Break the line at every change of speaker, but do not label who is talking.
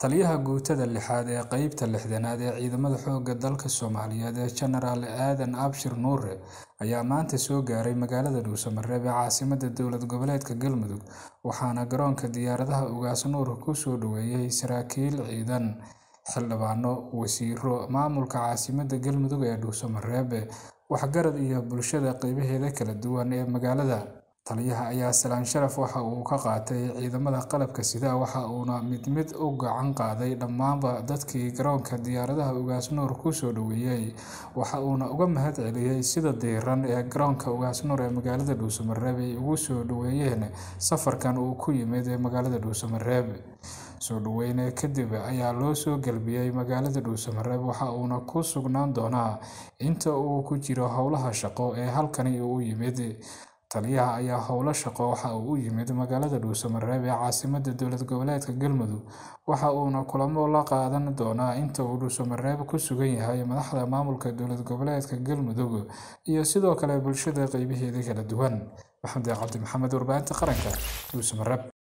Taliyaha Guutada Lixaad ee Qaybta Lixdanaad ee Ciidamada Xoogga Dalka Soomaaliyeed Jenaraal Aadan Abshir Nuure ayaa maanta soo gaaray magaalada Dhuuso-Mareeb ee caasimadda dowlad goboleedka Galmudug waxaana garoonka diyaaradaha Ugaas Nuur ku soo dhoweeyay saraakiil ciidan, xildhibaano, wasiirro, maamulka caasimadda Galmudug ee Dhuuso-Mareeb, waxgarad iyo bulshada qaybaheeda kala duwan ee magaalada. Taliyaha ayaa salaan sharaf waxa uu ka qaatay ciidamada qalabka sida waxa uuna mid mid u gacan qaaday dhammaanba dadkii garoonka diyaaradaha Ugaas Nuur ku soo dhoweeyay waxa uuna uga mahad celiyay sida diirran ee garoonka Ugaas Nuur ee magaalada Dhuuso-Mareeb ay ugu soo dhoweeyeen safarkan uu ku yimid magaalada Dhuuso-Mareeb. Soo dhoweyn kadib ayaa loo soo galbiyay magaalada Dhuuso-Mareeb waxa uuna ku sugnaan doonaa inta uu ku jiro howlaha shaqo ee halkani u yimid. Taliyaha ayaa howlo shaqo waxa uu u yimid magaalada Dhuuso-Mareeb ee caasimadda dowlad goboleedka Galmudug waxa uuna kulamo la qaadan doonaa inta uu Dhuuso-Mareeb ku sugan yahay madaxda maamulka dowlad goboleedka Galmudug iyo sidoo kale bulshada qaybaheeda kala duwan. Maxamed Cabdi Maxamed, Warbaahinta Qaranka, Dhuuso-Mareeb.